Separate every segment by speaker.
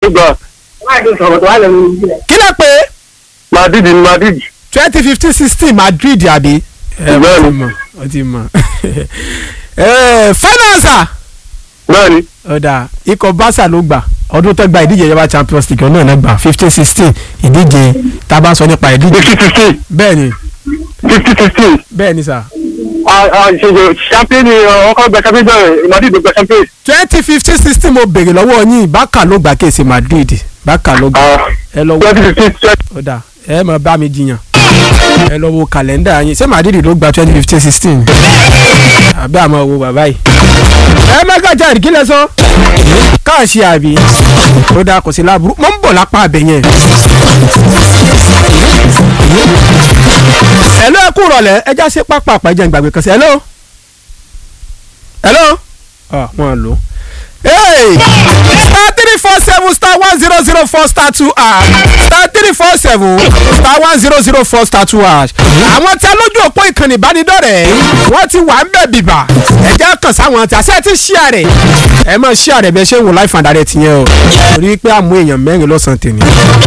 Speaker 1: gbà
Speaker 2: kí lẹ pé
Speaker 1: madrid ni madrid
Speaker 2: twenty fifteen sixteen madrid àbí. ẹ mo ti mọ mo ti mọ ẹ finance
Speaker 1: bẹ́ẹ̀ ni
Speaker 2: ọ̀dà ikọ̀ barca ló gbà ọdún tó gba ìdíje ìjọba champions league náà náà gbà fifteen sixteen ìdíje tá a bá sọ nípa ìdíje
Speaker 1: fifty fifteen
Speaker 2: bẹ́ẹ̀ ni
Speaker 1: fifty fifteen
Speaker 2: bẹ́ẹ̀ ni sà
Speaker 1: ṣèṣe champion ni ọkọ gba champion bẹ́ẹ̀ madrid ló gba champion.
Speaker 2: twenty fifteen sixteen mo béèrè lọ́wọ́ yín barca ló gbà kéèsì madrid barca ló gbà ẹ lọ wo
Speaker 1: twenty fifteen
Speaker 2: ọ̀dà ẹ mọ̀ bá mi jiyàn ẹ lọ wo kàlẹ́ndà yín ṣé madrid ló gba twenty fifteen sixteen àbí àmọ́ wo bàbá yìí. ẹ mẹ́gà jẹ́ ìdílé sọ káàṣì àbí ó dáa kò sí láburú mo ń bọ̀ lápá abẹ yẹn. hello ẹ kú rọ̀lẹ́ ẹ já sí pápá àpàjẹ́ ìgbàgbé kan sí hello. hello. ọ̀ wọ́n lò ó. Hey! star three four seven star one zero zero four star two hash star three four seven star one zero zero four star two hash. àwọn tí a lójú òpó ìkànnì ìbánidọ́rẹ̀ẹ́ wọ́n ti wà ń bẹ̀ bìbà ẹ jẹ́ kàn sáwọn tí a ṣe ti ṣíà rẹ̀ ẹ máa ṣíà rẹ̀ bí ẹ ṣe ń wò láì fàdà rẹ̀ tìyẹn o torí pé àmú èèyàn mẹ́rin lọ́sàn-án tèmi.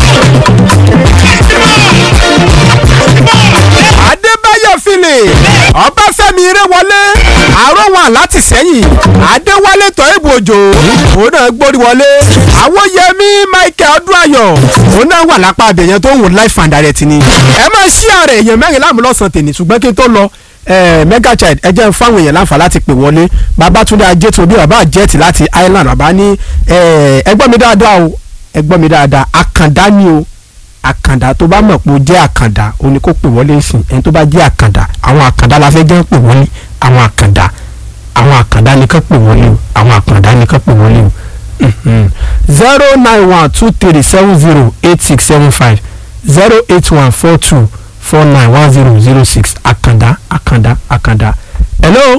Speaker 2: adébáyọ̀ philip ọbáfẹ́mi irewọlé àròwọ̀n láti sẹ́yìn adéwálé tọ́ìbù òjò òun náà gbórí wọlé àwòyẹmí michael ọdúnayọ̀ òun náà wà lápá abẹ̀yẹn tó ń wò life and direct ni ẹ máa ṣí ààrẹ èèyàn mẹ́rin láàmú lọ́sàn tèmi ṣùgbọ́n kí n tó lọ mega child ẹ jẹ́ fáwọn èèyàn láǹfà láti pè wọlé babatunde ajétòbí bàbá àjẹtì láti island bàbá ní ẹ gbọ́ mi dáadáa o ẹ gbọ́ mi dáadáa àkàndá ni o àkàndá tó bá mọ̀ pé ó jẹ́ àkàndá ó ní kó pè wọlé sí ẹni tó bá jẹ́ àkàndá àwọn àkàndá la fẹ́ jẹ́ pè wọlé àwọn àkàndá àwọn àkàndá ni ká pè wọlé o àwọn àkàndá ni ká pè wọlé o zero nine one two three seven zero eight six seven five zero eight one four two four nine one zero zero six àkàndá àkàndá àkàndá hello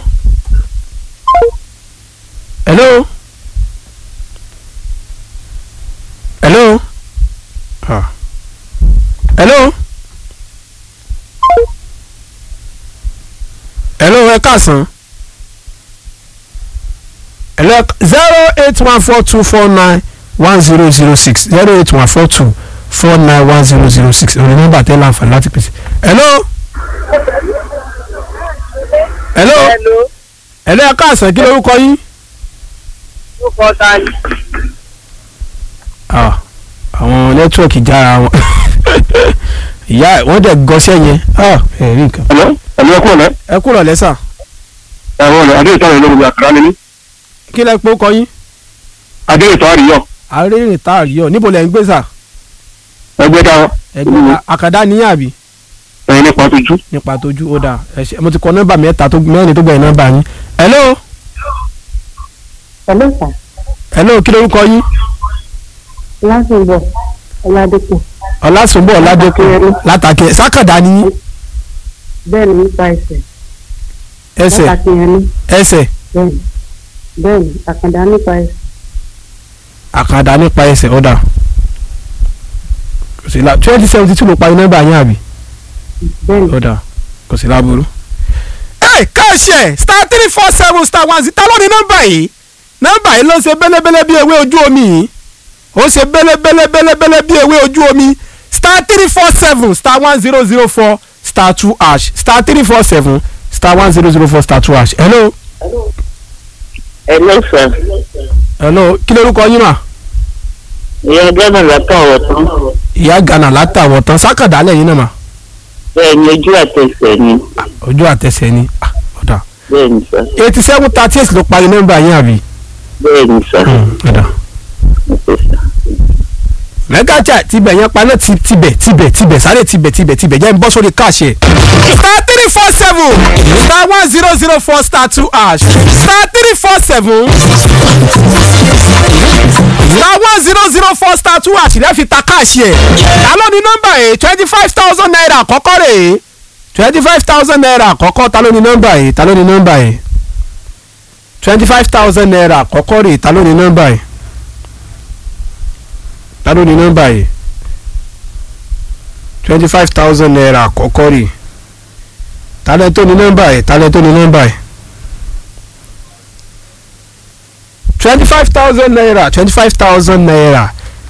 Speaker 2: hello hello ah hello hello ẹ káàsán hello zero eight one four two four nine one zero zero six zero eight one four two four nine one zero zero six òní nọ́mbà tẹ láǹfààní láti pèsè hello hello
Speaker 3: Hello.
Speaker 2: hello ẹ káàsán kí lórúkọ yín.
Speaker 3: Ó kọ́ ta ni.
Speaker 2: Ah, àwọn nẹ́tíwọ̀kì jára wọn ìyá ẹ̀ wọ́n dẹ̀ gọ́ṣẹ́ yẹn Ah, ẹ rí nǹkan.
Speaker 1: ẹ̀lọ́ ẹ̀lọ́ ẹ̀kú ọ̀lẹ́
Speaker 2: ẹ kúrò lẹ́sà
Speaker 1: ẹ̀rọ ọ̀lẹ́ adéyìtọ́ rẹ̀ lórí àkàrà ni mí
Speaker 2: kí lẹ pé ó kọ yín.
Speaker 1: adéyìtọ́ àríyọ̀
Speaker 2: àárẹ̀rìn tá a rí ọ níbo lẹ̀ ń gbé sà
Speaker 1: ẹgbẹ́ ta
Speaker 2: ẹgbẹ́ àkàdá níyàn àbí
Speaker 1: ẹ̀yìn nípa tójú.
Speaker 2: nípa tójú ó dáa ẹ ṣé mo ti kọ nọ́mbà mẹ́ta tó mẹ́rin tó gbẹ̀yìn nọ́mbà yín. hello
Speaker 4: Hello sir.
Speaker 2: hello kí lórúkọ yín
Speaker 4: Lásìgbò Ọládépò.
Speaker 2: ọlásùnbọ̀ ọládẹ́kùn látàkẹ́ sákàdá ní
Speaker 4: Bẹ́ẹ̀ ni nípa ẹsẹ̀.
Speaker 2: ẹsẹ̀
Speaker 4: Látàkì yẹn ní.
Speaker 2: ẹsẹ̀
Speaker 4: Bẹ́ẹ̀ ni. Bẹ́ẹ̀ ni àkàndá nípa ẹsẹ̀.
Speaker 2: àkàdá nípa ẹsẹ̀ ó dáa kò sí la twenty seventy two ló parí nọ́mbà yín àbí.
Speaker 4: Bẹ́ẹ̀ ni.
Speaker 2: ó dáa kò sí láburú. ẹ káàṣì ẹ star three four seven star one zero ta ló ní nọ́mbà yìí nọ́mbà yìí ló ń ṣe bẹ́lẹ́bẹ́lẹ́ bí ewé ojú omi yìí ó ṣe bẹ́lẹ́bẹ́lẹ́ bẹ́lẹ́bẹ́lẹ́ bí ewé ojú omi star three four seven star one zero zero four star two hash star three four seven star one zero zero four star two hash hello
Speaker 3: Hello sir.
Speaker 2: hello kí lórúkọ yín mà
Speaker 3: Ìyá Gánà látọ̀ ọ̀rọ̀ tán.
Speaker 2: ìyá Ghana látàwọ̀ tán sákàdá lẹ́yìn náà mà
Speaker 3: Bẹ́ẹ̀ ni ojú àtẹsẹ̀ ni.
Speaker 2: ojú àtẹsẹ̀ ni ah, ọ̀dà
Speaker 3: Bẹ́ẹ̀ ni sir.
Speaker 2: eighty seven thirty eight ló parí nọ́mbà yín àbí.
Speaker 3: Bẹ́ẹ̀ ni sir.
Speaker 2: ọ̀dà. mẹ́gàjà tibẹ̀ yẹn paná ti tibẹ̀ tibẹ̀ tibẹ̀ sáré tibẹ̀ tibẹ̀ tibẹ̀ jẹ́ ń bọ́ sórí káàṣì ẹ̀. star three four seven star one zero zero four star two hash star three four seven star one zero zero four star two hash rẹ̀ fi ta káàṣì ẹ̀. ta ló ní nọ́mbà yìí twenty five thousand naira àkọ́kọ́ rẹ̀ twenty five thousand naira àkọ́kọ́ ta ló ní nọ́mbà yìí ta ló ní nọ́mbà yìí twenty five thousand naira àkọ́kọ́ rẹ̀ ta ló ní nọ́mbà yìí ta ló ní nọ́mbà yìí twenty five thousand naira àkọ́kọ́ rè talẹ̀ tó ní nọ́mbà yìí talẹ̀ tó ní nọ́mbà yìí twenty five thousand naira twenty five thousand naira